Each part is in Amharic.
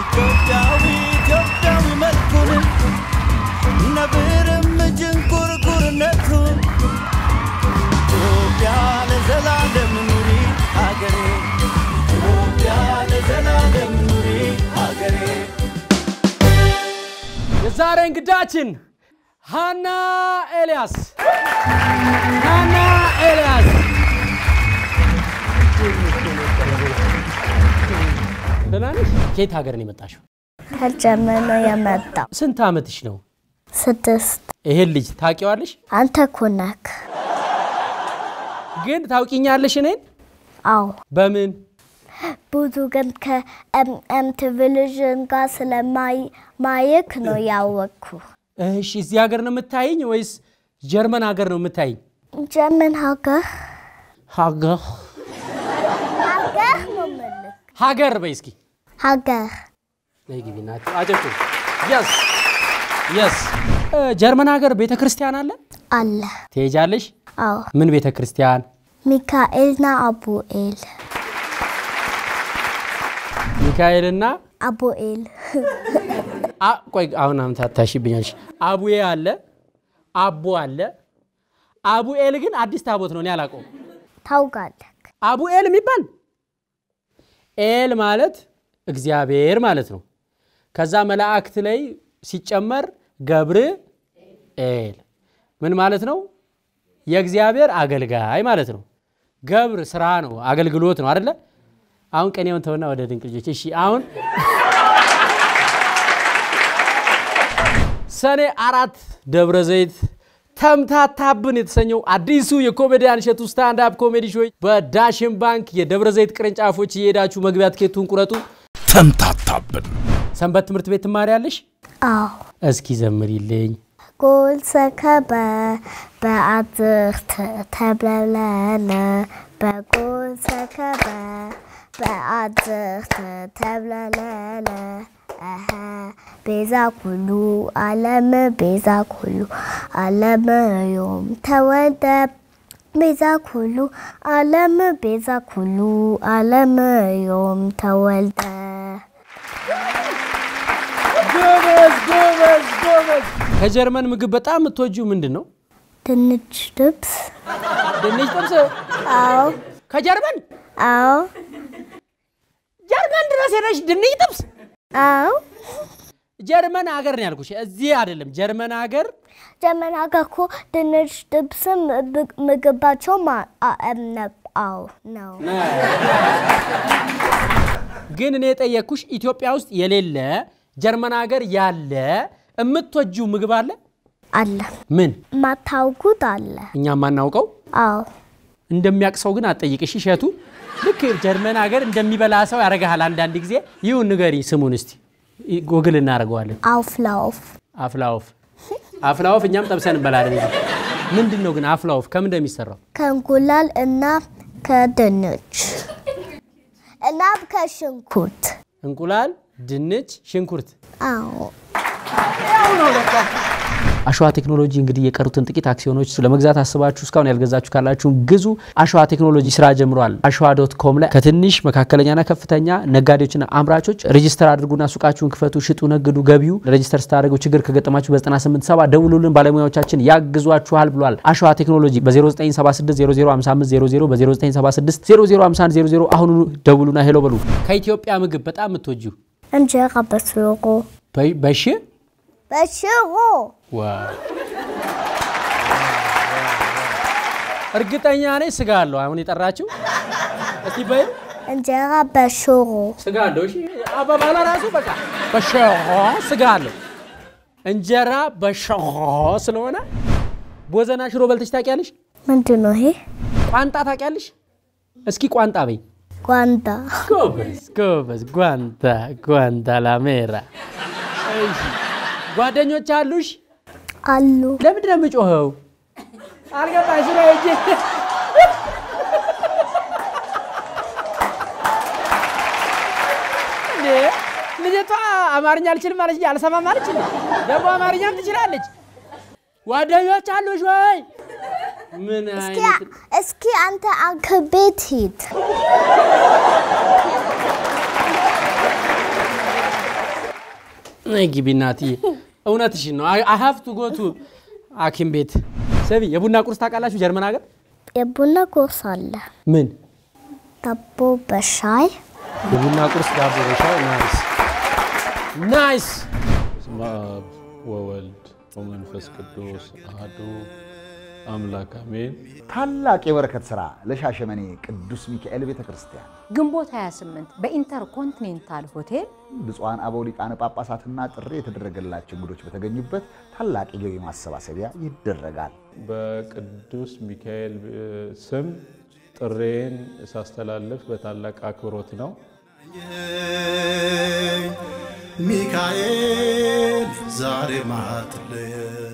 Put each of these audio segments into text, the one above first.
ኢትዮጵያዊ ኢትዮጵያዊ መልኩን ነብርም ጅንጉርጉርነቱን ኢትዮጵያ ለዘላለም ኑሪ ሀገሬ ኢትዮጵያ ለዘላለም ኑሪ ሀገሬ የዛሬ እንግዳችን ሃና ኤልያስ ሃና ኤልያስ ደህና ነሽ? ከየት ሀገር ነው የመጣሽው? ከጀርመን ነው የመጣው። ስንት ዓመትሽ ነው? ስድስት ይሄን ልጅ ታውቂዋለሽ? አንተ እኮ ነክ። ግን ታውቂኛለሽ እኔን? አዎ በምን ብዙ ግን ከኤምኤም ቴሌቪዥን ጋር ስለማየክ ነው ያወቅኩ። እሺ፣ እዚህ ሀገር ነው የምታይኝ ወይስ ጀርመን ሀገር ነው የምታይኝ? ጀርመን ሀገር ሀገር ሀገር ነው የምልህ። ሀገር በይ እስኪ ሀገር ነይ ግቢ ናቸው አጨብጭ የስ የስ ጀርመን ሀገር ቤተ ክርስቲያን አለ አለ። ትሄጃለሽ አዎ ምን ቤተ ክርስቲያን ሚካኤልና አቡኤል ሚካኤልና አቡኤል አ- ቆይ አሁን አምታታሽብኛለሽ አቡዬ አለ አቦ አለ አቡኤል ግን አዲስ ታቦት ነው እኔ አላውቀውም ታውቃለህ። አቡኤል የሚባል ኤል ማለት እግዚአብሔር ማለት ነው ከዛ መላእክት ላይ ሲጨመር ገብር ኤል ምን ማለት ነው የእግዚአብሔር አገልጋይ ማለት ነው ገብር ስራ ነው አገልግሎት ነው አደለ አሁን ቀኔውን ተውና ወደ ድንቅ ልጆች እሺ አሁን ሰኔ አራት ደብረ ዘይት ተምታታብን የተሰኘው አዲሱ የኮሜዲያን እሸቱ ስታንዳፕ ኮሜዲ ሾው በዳሽን ባንክ የደብረ ዘይት ቅርንጫፎች እየሄዳችሁ መግቢያ ትኬቱን ቁረጡ። ተምታታብን ሰንበት ትምህርት ቤት ትማሪያለሽ? አዎ እስኪ ዘምሪልኝ። ጎል ሰከበ በአዝርት ተብለለለ በጎል ሰከበ በአዝርት ተብለለለ እኸ ቤዛ ኩሉ ዓለም ቤዛ ኩሉ ዓለም ዮም ተወልደ ቤዛ ኩሉ ዓለም ቤዛ ኩሉ ዓለም ዮም ተወልደ ጎበዝ ጎበዝ ጎበዝ። ከጀርመን ምግብ በጣም የምትወጂው ምንድን ነው? ድንች ጥብስ ድንች ጥብስ። አዎ ከጀርመን አዎ ጀርመን ድረስ ሄደሽ ድንች ጥብስ? አዎ ጀርመን ሀገር ነው ያልኩሽ፣ እዚህ አይደለም። ጀርመን ሀገር ጀርመን ሀገር እኮ ድንች ጥብስም ብ- ምግባቸው ማ- አ- እም ነ- አዎ ነው። ግን እኔ የጠየቅኩሽ ኢትዮጵያ ውስጥ የሌለ ጀርመን ሀገር ያለ የምትወጂው ምግብ አለ? አለ ምን ማታውቁት አለ። እኛ የማናውቀው አዎ እንደሚያውቅ ሰው ግን አትጠይቅሽ። እሸቱ ልክ ጀርመን ሀገር እንደሚበላ ሰው ያደርግሃል አንዳንድ ጊዜ። ይሁን ንገሪ ስሙን እስቲ ጎግል እናደርገዋለን። አውፍላውፍ አፍላወፍ አፍላወፍ እኛም ጠብሰን እንበላለን። እዚህ ምንድን ነው ግን አፍላወፍ ከምን እንደሚሰራው? ከእንቁላል እና ከድንች እና ከሽንኩርት እንቁላል፣ ድንች፣ ሽንኩርት አዎ አሸዋ ቴክኖሎጂ እንግዲህ የቀሩትን ጥቂት አክሲዮኖች ለመግዛት አስባችሁ እስካሁን ያልገዛችሁ ካላችሁ ግዙ። አሸዋ ቴክኖሎጂ ስራ ጀምሯል። አሸዋ ዶት ኮም ላይ ከትንሽ መካከለኛና ከፍተኛ ነጋዴዎችና አምራቾች ሬጂስተር አድርጉና ሱቃችሁን ክፈቱ፣ ሽጡ፣ ነግዱ። ገቢው ሬጂስተር ስታደርጉ ችግር ከገጠማችሁ በ987 ደውሉልን፣ ባለሙያዎቻችን ያግዟችኋል ብሏል። አሸዋ ቴክኖሎጂ በ0976005500 በ0976 005100 አሁኑኑ ደውሉና ሄሎ በሉ። ከኢትዮጵያ ምግብ በጣም የምትወጂው እንጀራ በሽሮ በ- በሽ በሽሮ ዋው እርግጠኛ ነኝ ስጋ አለው። አሁን የጠራችው እስቲ በይ እንጀራ በሽሮ ስጋ አለው። እሺ አባባሏ ራሱ በቃ በሸሆ ስጋ አለው። እንጀራ በሸሆ ስለሆነ ቦዘና ሽሮ በልተሽ ታውቂያለሽ? ምንድን ነው ይሄ? ቋንጣ ታውቂያለሽ? እስኪ ቋንጣ በይ። ጓንዳ ጎበዝ ጎበዝ። ጓንታ ጓንታ ላሜራ። እሺ ጓደኞች አሉሽ? አሉ ለምንድን ነው የምጮኸው? አልገባሽ ነው እጅ እንዴ ልጅቷ አማርኛ አልችልም አለች፣ አልሰማም አለች። እንዴ? ደግሞ አማርኛም ትችላለች። ጓደኞች አሉሽ ወይ? ምን አይነት እስኪ አንተ አንክ ቤት ሂድ። ነይ ግቢ እናትዬ፣ እውነትሽን ነው። አይ ሀቭ ቱ ጎ ቱ ሐኪም ቤት። ሰቢ የቡና ቁርስ ታውቃላችሁ? ጀርመን ሀገር የቡና ቁርስ አለ። ምን ዳቦ በሻይ የቡና ቁርስ ዳቦ በሻይ ናይስ ናይስ። በስመ አብ ወወልድ ወመንፈስ ቅዱስ አሐዱ አምላክ አሜን። ታላቅ የበረከት ሥራ ለሻሸመኔ ቅዱስ ሚካኤል ቤተ ክርስቲያን ግንቦት 28 በኢንተርኮንቲኔንታል ሆቴል ብፁዓን አበው ሊቃነ ጳጳሳትና ጥሪ የተደረገላቸው እንግዶች በተገኙበት ታላቅ የገቢ ማሰባሰቢያ ይደረጋል። በቅዱስ ሚካኤል እ, ስም ጥሬን ሳስተላልፍ በታላቅ አክብሮት ነው። ሚካኤል ዛሬ ማትለየኝ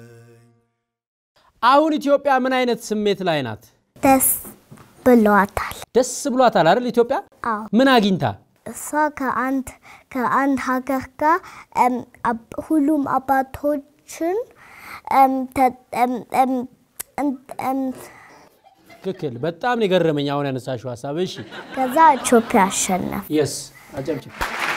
አሁን ኢትዮጵያ ምን አይነት ስሜት ላይ ናት? ደስ ብሏታል። ደስ ብሏታል አይደል? ኢትዮጵያ አዎ ምን አግኝታ? እሷ ከአንድ ከአንድ ሀገር ጋር እም፣ አብ- ሁሉም አባቶችን እም፣ ተ- እም፣ እም፣ እም፣ እም፣ ትክክል። በጣም ነው የገረመኝ አሁን ያነሳሽው ሀሳብ። እሺ ከዛ ኢትዮጵያ አሸነፍ። የስ አጨብጭብ።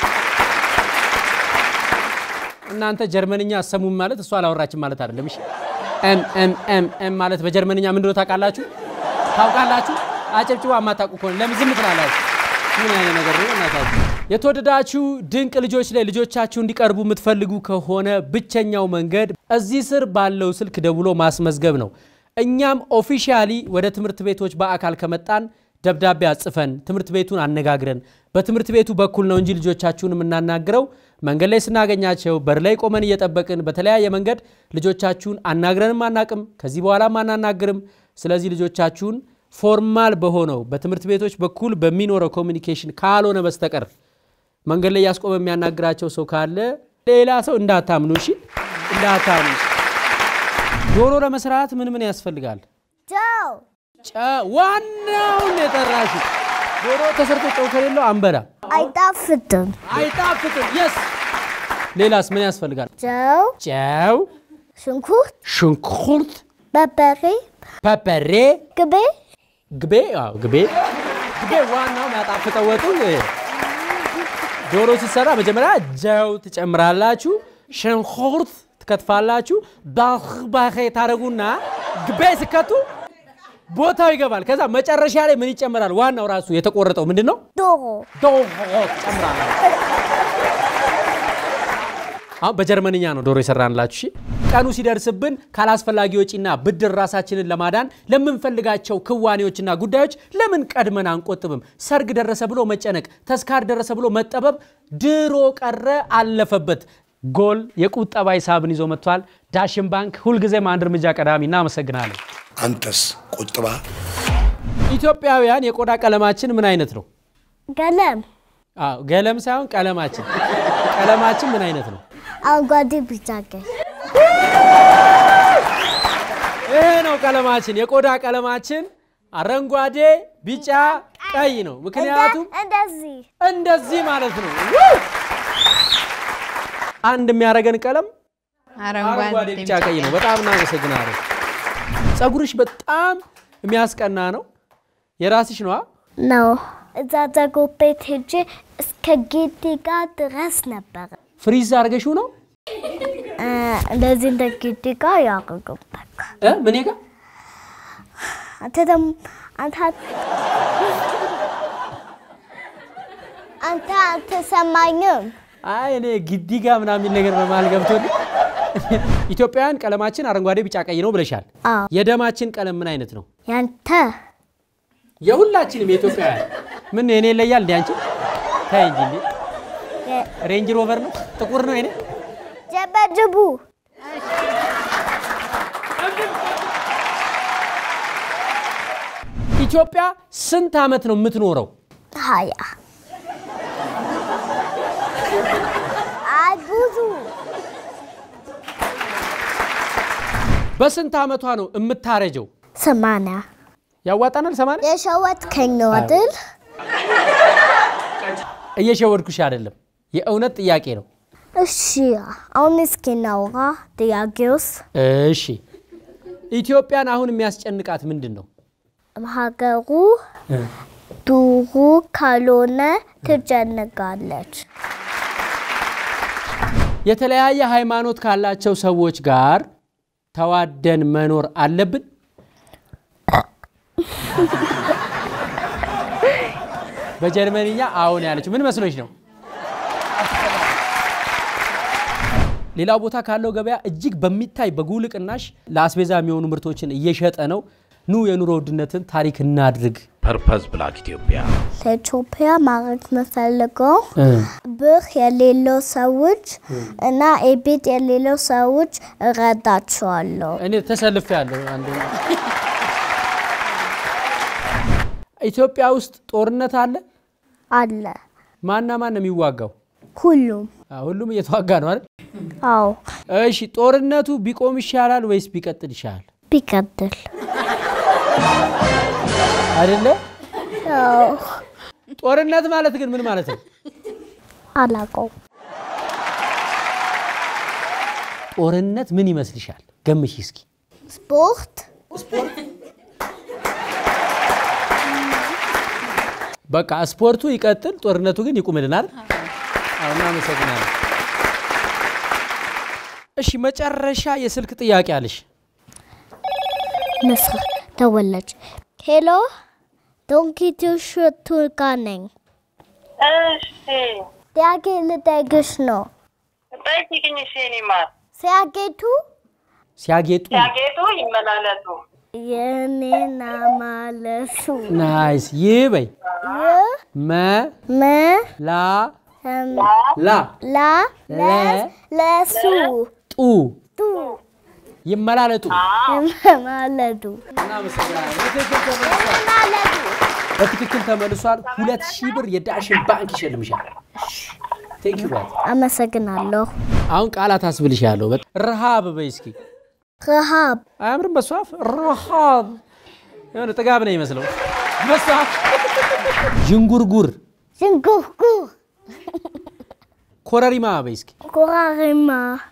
እናንተ ጀርመንኛ አሰሙም ማለት እሷ አላወራችም ማለት አይደለም። እሺ ኤም ኤም ኤም ኤም ማለት በጀርመንኛ ምንድን ነው ታውቃላችሁ? ታውቃላችሁ? አጨብጭቡ። አማታውቁ ከሆነ ለምን ዝም ትላላችሁ? ምን አይነት ነገር ነው እናታችሁ? የተወደዳችሁ ድንቅ ልጆች ላይ ልጆቻችሁ እንዲቀርቡ የምትፈልጉ ከሆነ ብቸኛው መንገድ እዚህ ስር ባለው ስልክ ደውሎ ማስመዝገብ ነው። እኛም ኦፊሻሊ ወደ ትምህርት ቤቶች በአካል ከመጣን ደብዳቤ አጽፈን ትምህርት ቤቱን አነጋግረን በትምህርት ቤቱ በኩል ነው እንጂ ልጆቻችሁን የምናናግረው መንገድ ላይ ስናገኛቸው በር ላይ ቆመን እየጠበቅን በተለያየ መንገድ ልጆቻችሁን አናግረንም አናቅም። ከዚህ በኋላም አናናግርም። ስለዚህ ልጆቻችሁን ፎርማል በሆነው በትምህርት ቤቶች በኩል በሚኖረው ኮሚኒኬሽን ካልሆነ በስተቀር መንገድ ላይ ያስቆመ የሚያናግራቸው ሰው ካለ ሌላ ሰው እንዳታምኑ፣ እሺ እንዳታምኑ። ዶሮ ለመስራት ምን ምን ያስፈልጋል? ጨው ጨ- ዋናውን የጠራሽ ዶሮ ተሰርቶ ጨው ከሌለው አንበላ፣ አይጣፍጥም። አይጣፍጥም። የስ ሌላስ ምን ያስፈልጋል? ጨው፣ ጨው፣ ሽንኩርት፣ ሽንኩርት፣ በርበሬ፣ ፐፐሬ፣ ቅቤ፣ ግቤ። አዎ ግቤ ግቤ ዋናው የሚያጣፍጠው ወጡ። ዶሮ ሲሰራ መጀመሪያ ጨው ትጨምራላችሁ፣ ሽንኩርት ትከትፋላችሁ፣ ባህ ባህ ታደረጉና ግቤ ስከቱ ቦታው ይገባል። ከዛ መጨረሻ ላይ ምን ይጨመራል? ዋናው ራሱ የተቆረጠው ምንድን ነው? ዶሮ፣ ዶሮ ትጨምራላችሁ። አሁን በጀርመንኛ ነው ዶሮ የሰራንላችሁ። እሺ ቀኑ ሲደርስብን ካላስፈላጊ ወጪና ብድር ራሳችንን ለማዳን ለምንፈልጋቸው ክዋኔዎችና ጉዳዮች ለምን ቀድመን አንቆጥብም? ሰርግ ደረሰ ብሎ መጨነቅ፣ ተስካር ደረሰ ብሎ መጠበብ ድሮ ቀረ፣ አለፈበት። ጎል የቁጠባ ሂሳብን ይዞ መጥቷል። ዳሽን ባንክ ሁልጊዜም አንድ እርምጃ ቀዳሚ። እናመሰግናለን። አንተስ ቁጥባ ኢትዮጵያውያን የቆዳ ቀለማችን ምን አይነት ነው? ገለም፣ አዎ ገለም ሳይሆን ቀለማችን ቀለማችን ምን አይነት ነው? አረንጓዴ፣ ቢጫ፣ ቀይ። ይሄ ነው ቀለማችን። የቆዳ ቀለማችን አረንጓዴ፣ ቢጫ፣ ቀይ ነው። ምክንያቱም እንደዚህ እንደዚህ ማለት ነው። ውይ! አንድ የሚያደርገን ቀለም አረንጓዴ፣ ቢጫ፣ ቀይ ነው። በጣም እናመሰግናለን። ፀጉርሽ በጣም የሚያስቀና ነው። የራስሽ ነዋ። ነው። እዛ ፀጉር ቤት ሄጄ እስከ ጌጤ ጋር ድረስ ነበረ። ፍሪዝ አድርገሽው ነው እ፣ እንደዚህ እንደ ጌጤ ጋር ያደርጉበት። እ? ምን ጋ አንተ ደግሞ አንተ አንተ አልተሰማኝም። አይ እኔ ግዲ ጋ ምናምን የሚል ነገር በመሀል ገብቶ ኢትዮጵያውያን ቀለማችን አረንጓዴ፣ ቢጫ፣ ቀይ ነው ብለሻል። አዎ የደማችን ቀለም ምን አይነት ነው? ያንተ የሁላችንም የኢትዮጵያውያን ምን የኔ ይለያል እንዲ አንቺ ታይ እንጂ እንዴ የ- ሬንጅ ሮቨር ነው ጥቁር ነው የኔ ጀበጅቡ ኢትዮጵያ ስንት ዓመት ነው የምትኖረው ሀያ አይ ብዙ በስንት ዓመቷ ነው የምታረጀው ሰማንያ ያዋጣናል ሰማንያ የሸወትከኝ ነው አይደል? እየሸወድኩሽ አይደለም የእውነት ጥያቄ ነው እሺ አሁን እስኪ እናውራ ጥያቄውስ እሺ ኢትዮጵያን አሁን የሚያስጨንቃት ምንድን ነው ሀገሩ ዱሩ ካልሆነ ትጨንቃለች። የተለያየ ሃይማኖት ካላቸው ሰዎች ጋር ተዋደን መኖር አለብን? በጀርመንኛ አሁን ያለችው ምን መስሎች ነው? ሌላው ቦታ ካለው ገበያ እጅግ በሚታይ በጉልህ ቅናሽ ለአስቤዛ የሚሆኑ ምርቶችን እየሸጠ ነው። ኑ የኑሮ ውድነትን ታሪክ እናድርግ። ፐርፐዝ ብላክ ኢትዮጵያ ለኢትዮጵያ ማድረግ የምፈልገው ብር የሌለው ሰዎች እና ቤት የሌለው ሰዎች እረዳቸዋለሁ። እኔ ተሰልፌ ያለሁ አንዱ ኢትዮጵያ ውስጥ ጦርነት አለ። አለ ማና ማን ነው የሚዋጋው? ሁሉም። አዎ፣ ሁሉም እየተዋጋ ነው አይደል? አዎ እሺ፣ ጦርነቱ ቢቆም ይሻላል ወይስ ቢቀጥል ይሻላል? ቢቀጥል። አይደለ? አዎ ጦርነት ማለት ግን ምን ማለት ነው? አላውቀውም። ጦርነት ምን ይመስልሻል? ገምሽ እስኪ። ስፖርት በቃ ስፖርቱ ይቀጥል፣ ጦርነቱ ግን ይቁምልናል። አዎ፣ እናመሰግናለን። እሺ፣ መጨረሻ የስልክ ጥያቄ አለሽ። ንስር ደወለች። ሄሎ ዶንኪቱ ሽቱ ጋ ነኝ። እሺ ጥያቄ ልጠይቅሽ ነው። ጠይቂኝ። እሺ የእኔ ማር ሲያጌቱ ሲያጌጡ ሲያጌጡ ይመላለሱ። የኔና ማለሱ ናይስ። ይህ በይ መ መ ላ እም፣ ላ ላ ለስ ለሱ ጡ ቱ ይመላለጡ። ማለዱ በትክክል ተመልሷል። ሁለት ሺህ ብር የዳሽን ባንክ ይሸልምሻል። ቴንክ ዩ ጋይስ። አመሰግናለሁ። አሁን ቃላት አስብልሻለሁ። በ- ረሃብ በይ እስኪ። ረሃብ አያምርም? በሷ አፍ ረሃብ የሆነ ጥጋብ ነው ይመስለው። በሷ አፍ ዥንጉርጉር፣ ዝንጉርጉር ኮረሪማ በይ እስኪ። ኮራሪማ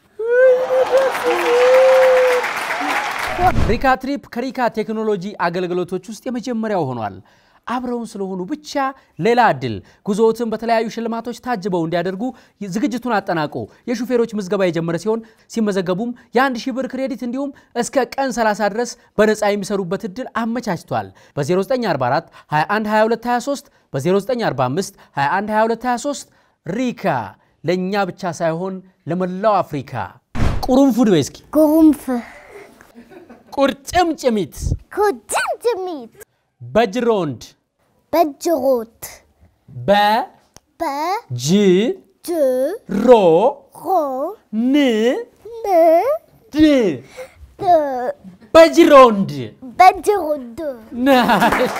ሪካ ትሪፕ ከሪካ ቴክኖሎጂ አገልግሎቶች ውስጥ የመጀመሪያው ሆኗል። አብረውን ስለሆኑ ብቻ ሌላ እድል ጉዞዎትን በተለያዩ ሽልማቶች ታጅበው እንዲያደርጉ ዝግጅቱን አጠናቆ የሹፌሮች ምዝገባ የጀመረ ሲሆን ሲመዘገቡም የአንድ ሺህ ብር ክሬዲት እንዲሁም እስከ ቀን 30 ድረስ በነፃ የሚሰሩበት እድል አመቻችቷል። በ0944 21 22 23 በ0945 21 22 23 ሪካ ለእኛ ብቻ ሳይሆን ለመላው አፍሪካ። ቁሩንፉድ በይ እስኪ። ጉሩምፍ ቁርጭምጭሚት ኩጅምጅሚት በጅሮንድ በጅሮት በጅ በጅ ሮ ሮ ን ን ድ ድ በጅሮንድ በጅሮድ ናይስ።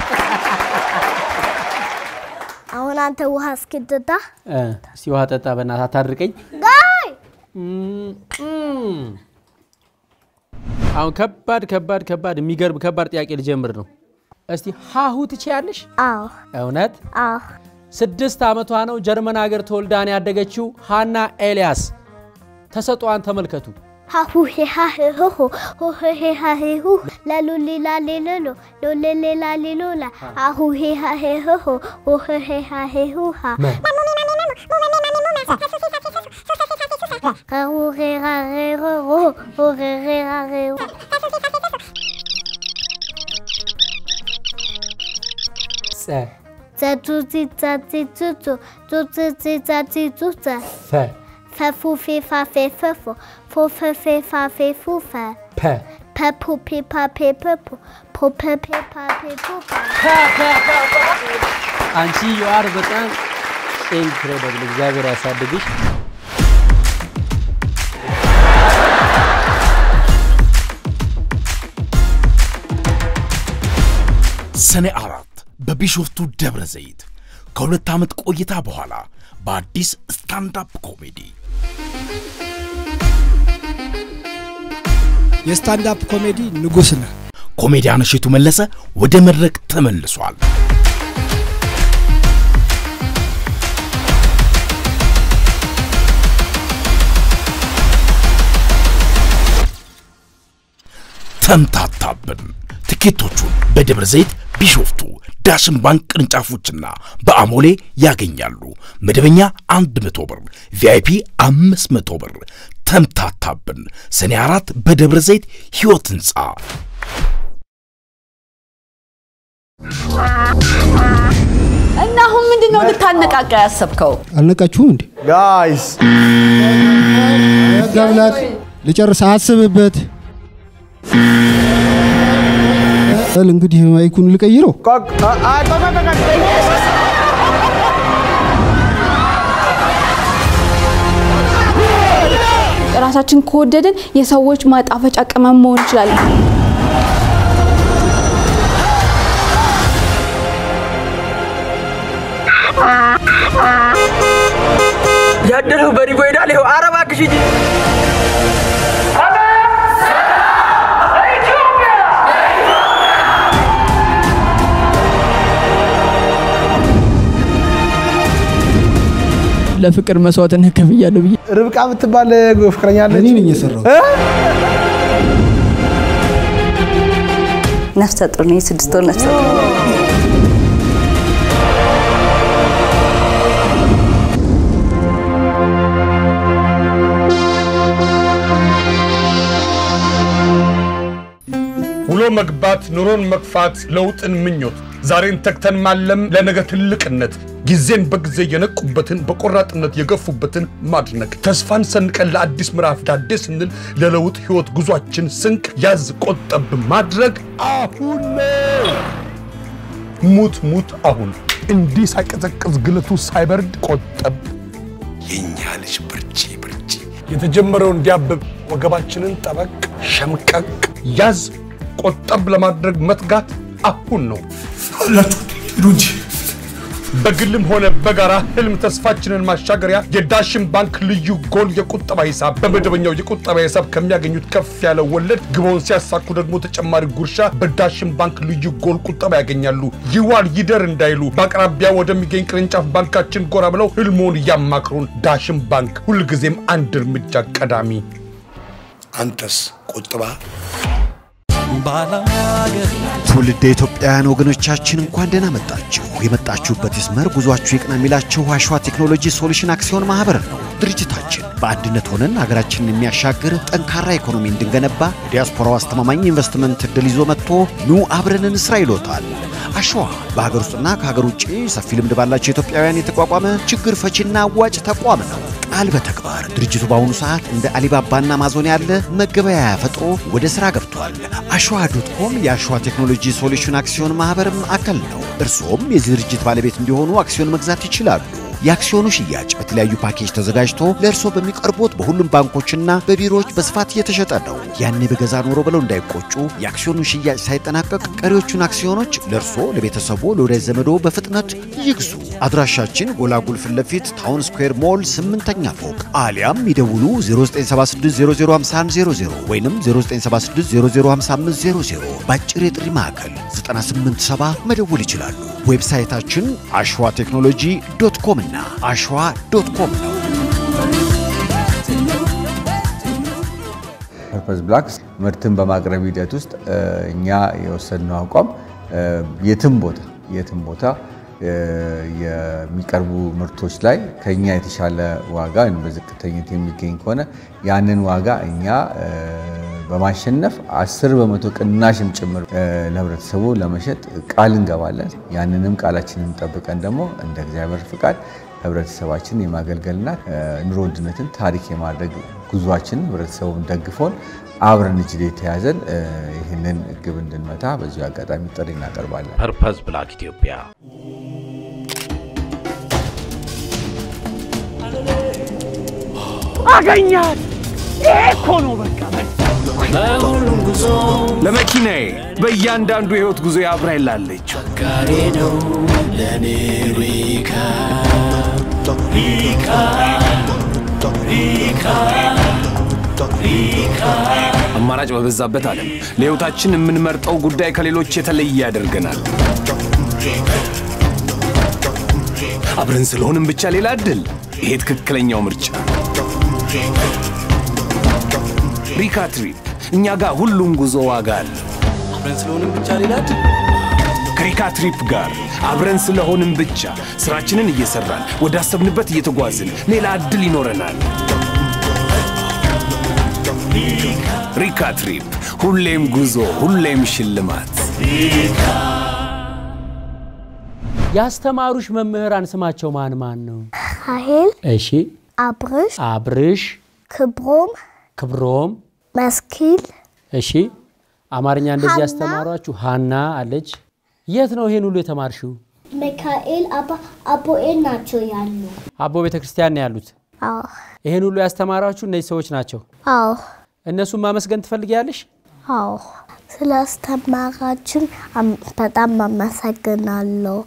አሁን አንተ ውሃ እስኪጠጣ እ፣ እስቲ ውሃ ጠጣ በእናትህ አታድርቀኝ። ጋይ እም፣ እም። አሁን ከባድ ከባድ ከባድ የሚገርም ከባድ ጥያቄ ልጀምር ነው። እስቲ ሀሁ ትችያለሽ? አዎ እውነት? አዎ ስድስት ዓመቷ ነው። ጀርመን ሀገር ተወልዳን ያደገችው ሃና ኤልያስ ተሰጧን ተመልከቱ። ሃሁ ሄሃ ሄሆ ሆ ሄሃ ሄሁ ለሉ ሌላ ሌሎሎ ሎሌ ሌላ ሌሎላ አሁ ሄሃ ሄሆ ሆ ሄሃ ሄሁሃ ሁ ሄራ ሄሮ ሆ ሄራ ሄሮ ጸ ዘቱቲ ዛቲ ቱቱ ቱትቲ ዛቲ ቱተ ፈ ፈፉ ፌ ፋ ፌ ፈፎ ፎ ፈ ፌ ፋ ፌ ፉ ፈ ፐ ፐፑ ፔ ፓ ፔ ፐፑ ፖ ፐ ፔ ፓ ፔ ፑ ፐ አንቺ ዩአር በጣም ኢንክሬዲብል። እግዚአብሔር ያሳድግሽ። ሰኔ አራት በቢሾፍቱ ደብረ ዘይት ከሁለት ዓመት ቆይታ በኋላ በአዲስ ስታንዳፕ ኮሜዲ የስታንዳፕ ኮሜዲ ንጉሥ ነህ። ኮሜዲያን እሸቱ መለሰ ወደ መድረክ ተመልሷል። ተምታታብን። ትኬቶቹን በደብረ ዘይት ቢሾፍቱ ዳሽን ባንክ ቅርንጫፎችና በአሞሌ ያገኛሉ። መደበኛ 100 ብር፣ ቪአይፒ 500 ብር። ተምታታብን ሰኔ አራት በደብረ ዘይት ሕይወት ሕንፃ እና አሁን ምንድን ነው ልታነቃቃ ያሰብከው? አልነቃችሁም እንዴ? ጋይስ ገብላት ልጨርስ፣ አስብበት። በል እንግዲህ ማይኩን ልቀይረው። ራሳችን ከወደድን የሰዎች ማጣፈጫ ቅመም መሆን እንችላለን። ያደረው በሪቦ ሄዳል። ይኸው ኧረ እባክሽ ሂጂ። ለፍቅር መስዋዕትነት ከፍያለሁ ብዬ ርብቃ የምትባል ፍቅረኛ አለች። እኔ ነኝ የሰራሁት። ነፍሰ ጡር ነኝ። ስድስት ወር ነፍሰ ጡር ውሎ መግባት፣ ኑሮን መግፋት፣ ለውጥን ምኞት፣ ዛሬን ተግተን ማለም ለነገ ትልቅነት፣ ጊዜን በጊዜ የነቁበትን በቆራጥነት የገፉበትን ማድነቅ፣ ተስፋን ሰንቀን ለአዲስ ምዕራፍ ዳዴ ስንል ለለውጥ ሕይወት ጉዟችን ስንቅ ያዝ ቆጠብ ማድረግ አሁን ነው። ሙት ሙት አሁን እንዲህ ሳይቀዘቅዝ ግለቱ ሳይበርድ ቆጠብ። የእኛ ልጅ ብርቺ ብርቺ የተጀመረው እንዲያብብ ወገባችንን ጠበቅ ሸምቀቅ ያዝ ቆጠብ ለማድረግ መትጋት አሁን ነው። አላችሁ ሂዱ እንጂ በግልም ሆነ በጋራ ህልም ተስፋችንን ማሻገሪያ የዳሽን ባንክ ልዩ ጎል የቁጠባ ሂሳብ በመደበኛው የቁጠባ ሂሳብ ከሚያገኙት ከፍ ያለ ወለድ ግቦውን ሲያሳኩ ደግሞ ተጨማሪ ጉርሻ በዳሽን ባንክ ልዩ ጎል ቁጠባ ያገኛሉ። ይዋል ይደር እንዳይሉ በአቅራቢያ ወደሚገኝ ቅርንጫፍ ባንካችን ጎራ ብለው ህልሞን ያማክሩን። ዳሽን ባንክ ሁልጊዜም አንድ እርምጃ ቀዳሚ። አንተስ ቁጥባ ትውልደ ኢትዮጵያውያን ወገኖቻችን እንኳን ደህና መጣችሁ። የመጣችሁበት ይስመር፣ ጉዟችሁ ይቅና የሚላችሁ አሸዋ ቴክኖሎጂ ሶሉሽን አክሲዮን ማህበር ነው። ድርጅታችን በአንድነት ሆነን ሀገራችንን የሚያሻግር ጠንካራ ኢኮኖሚ እንድንገነባ የዲያስፖራው አስተማማኝ ኢንቨስትመንት እድል ይዞ መጥቶ ኑ አብረን እንስራ ይሎታል። አሸዋ በሀገር ውስጥና ከሀገር ውጭ ሰፊ ልምድ ባላቸው ኢትዮጵያውያን የተቋቋመ ችግር ፈቺና አዋጭ ተቋም ነው። ቃል በተግባር ድርጅቱ በአሁኑ ሰዓት እንደ አሊባባና አማዞን ያለ መገበያያ ፈጥሮ ወደ ሥራ ገብቷል። አሸዋ ዶት ኮም የአሸዋ ቴክኖሎጂ ሶሉሽን አክሲዮን ማህበርም አካል ነው። እርስዎም የዚህ ድርጅት ባለቤት እንዲሆኑ አክሲዮን መግዛት ይችላሉ። የአክሲዮኑ ሽያጭ በተለያዩ ፓኬጅ ተዘጋጅቶ ለእርስዎ በሚቀርቡት በሁሉም ባንኮችና በቢሮዎች በስፋት እየተሸጠ ነው። ያኔ በገዛ ኖሮ ብለው እንዳይቆጩ፣ የአክሲዮኑን ሽያጭ ሳይጠናቀቅ ቀሪዎቹን አክሲዮኖች ለእርስዎ፣ ለቤተሰቦ፣ ለወዳጅ ዘመዶ በፍጥነት ይግዙ። አድራሻችን ጎላጉል ፊት ለፊት ታውን ስኩዌር ሞል ስምንተኛ ፎቅ አሊያም ይደውሉ 0976005100 ወይም 0976005500 በአጭር የጥሪ ማዕከል 987 መደወል ይችላሉ። ዌብሳይታችን አሸዋ ቴክኖሎጂ ዶት ኮም እና አሸዋ ዶት ኮም ነው። ፐርፐዝ ብላክስ ምርትን በማቅረብ ሂደት ውስጥ እኛ የወሰድነው አቋም የትም ቦታ የትም ቦታ የሚቀርቡ ምርቶች ላይ ከኛ የተሻለ ዋጋ ወይም በዝቅተኝነት የሚገኝ ከሆነ ያንን ዋጋ እኛ በማሸነፍ አስር በመቶ ቅናሽም ጭምር ለህብረተሰቡ ለመሸጥ ቃል እንገባለን። ያንንም ቃላችንን ጠብቀን ደግሞ እንደ እግዚአብሔር ፍቃድ ህብረተሰባችን የማገልገልና ኑሮ ውድነትን ታሪክ የማድረግ ጉዟችን ህብረተሰቡን ደግፎን አብረን እጅ ላይ ተያዘን ይህንን ግብ እንድንመታ በዚሁ አጋጣሚ ጥሪ እናቀርባለን። ፐርፐዝ ብላክ ኢትዮጵያ አገኛት። ይሄ እኮ ነው በቃ በሁሉም ጉዞ ለመኪናዬ በእያንዳንዱ የህይወት ጉዞ አብራኝ ላለች ጋሪ ነው ለእኔ ሪካ ሪካ ሪካ ሪካ አማራጭ በበዛበት ዓለም ለህይወታችን የምንመርጠው ጉዳይ ከሌሎች የተለየ ያደርገናል። አብረን ስለሆንም ብቻ ሌላ እድል። ይሄ ትክክለኛው ምርጫ። ሪካ ትሪፕ እኛ ጋር ሁሉም ጉዞ ዋጋ አለ። አብረን ስለሆንም ብቻ ሌላ ከሪካ ትሪፕ ጋር አብረን ስለሆንን ብቻ ስራችንን እየሰራን ወዳሰብንበት እየተጓዝን ሌላ እድል ይኖረናል። ሪካ ትሪፕ፣ ሁሌም ጉዞ፣ ሁሌም ሽልማት። ያስተማሩሽ መምህራን ስማቸው ማን ማን ነው? ራሄል፣ እሺ፣ አብርሽ፣ አብርሽ፣ ክብሮም፣ ክብሮም፣ መስኪል፣ እሺ። አማርኛ እንደዚህ ሀና። ያስተማሯችሁ ሀና አለች። የት ነው ይሄን ሁሉ የተማርሽው? ሚካኤል፣ አባ አቦኤል ናቸው ያሉ። አቦ ቤተ ክርስቲያን ነው ያሉት። አዎ ይሄን ሁሉ ያስተማሯችሁ እነዚህ ሰዎች ናቸው። አዎ እነሱን ማመስገን ትፈልጊያለሽ? አዎ ስለ አስተማራችን አም- በጣም አመሰግናለሁ።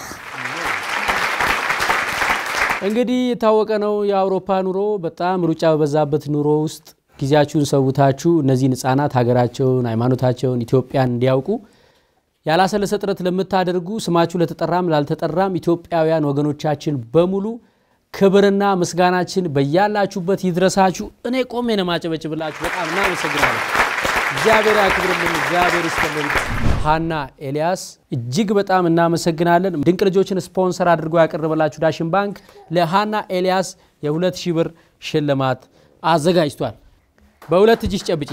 እንግዲህ የታወቀ ነው የአውሮፓ ኑሮ በጣም ሩጫ በበዛበት ኑሮ ውስጥ ጊዜያችሁን ሰውታችሁ እነዚህን ህጻናት ሀገራቸውን፣ ሃይማኖታቸውን፣ ኢትዮጵያን እንዲያውቁ ያላሰለሰ ጥረት ለምታደርጉ ስማችሁ ለተጠራም ላልተጠራም ኢትዮጵያውያን ወገኖቻችን በሙሉ ክብርና ምስጋናችን በያላችሁበት ይድረሳችሁ። እኔ ቆሜ ነው ማጨበጭብላችሁ። በጣም እናመሰግናለን። እግዚአብሔር ያክብርልን፣ እግዚአብሔር ይስጥልን። ሀና ኤልያስ እጅግ በጣም እናመሰግናለን። ድንቅ ልጆችን ስፖንሰር አድርጎ ያቀረበላችሁ ዳሽን ባንክ ለሀና ኤልያስ የሁለት ሺህ ብር ሽልማት አዘጋጅቷል። በሁለት እጅሽ ጨብጪ።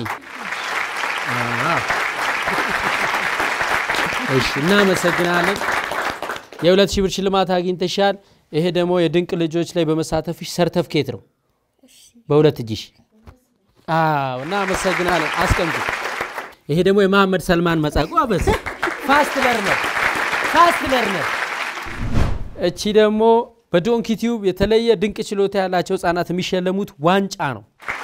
እሺ፣ እናመሰግናለን። የሁለት ሺህ ብር ሽልማት አግኝተሻል። ይሄ ደግሞ የድንቅ ልጆች ላይ በመሳተፍሽ ሰርተፍኬት ነው። በሁለት እጅሽ አዎ፣ እናመሰግናለን። አስቀምጡ። ይሄ ደግሞ የመሐመድ ሰልማን መጻጉ አበዝ ፋስት ለርነር ፋስት ለርነር። እቺ ደግሞ በዶንኪ ቲዩብ የተለየ ድንቅ ችሎታ ያላቸው ህጻናት የሚሸለሙት ዋንጫ ነው።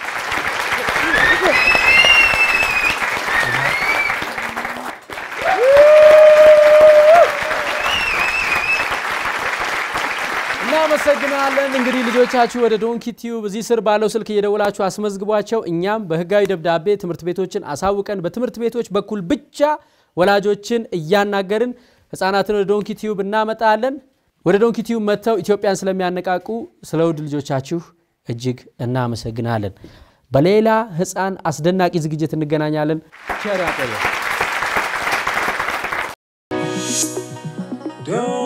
እናመሰግናለን። እንግዲህ ልጆቻችሁ ወደ ዶንኪ ቲዩብ እዚህ ስር ባለው ስልክ እየደወላችሁ አስመዝግቧቸው። እኛም በህጋዊ ደብዳቤ ትምህርት ቤቶችን አሳውቀን በትምህርት ቤቶች በኩል ብቻ ወላጆችን እያናገርን ህፃናትን ወደ ዶንኪ ቲዩብ እናመጣለን። ወደ ዶንኪ ቲዩብ መጥተው ኢትዮጵያን ስለሚያነቃቁ ስለ ውድ ልጆቻችሁ እጅግ እናመሰግናለን። በሌላ ህፃን አስደናቂ ዝግጅት እንገናኛለን። ቸር ያቆየን።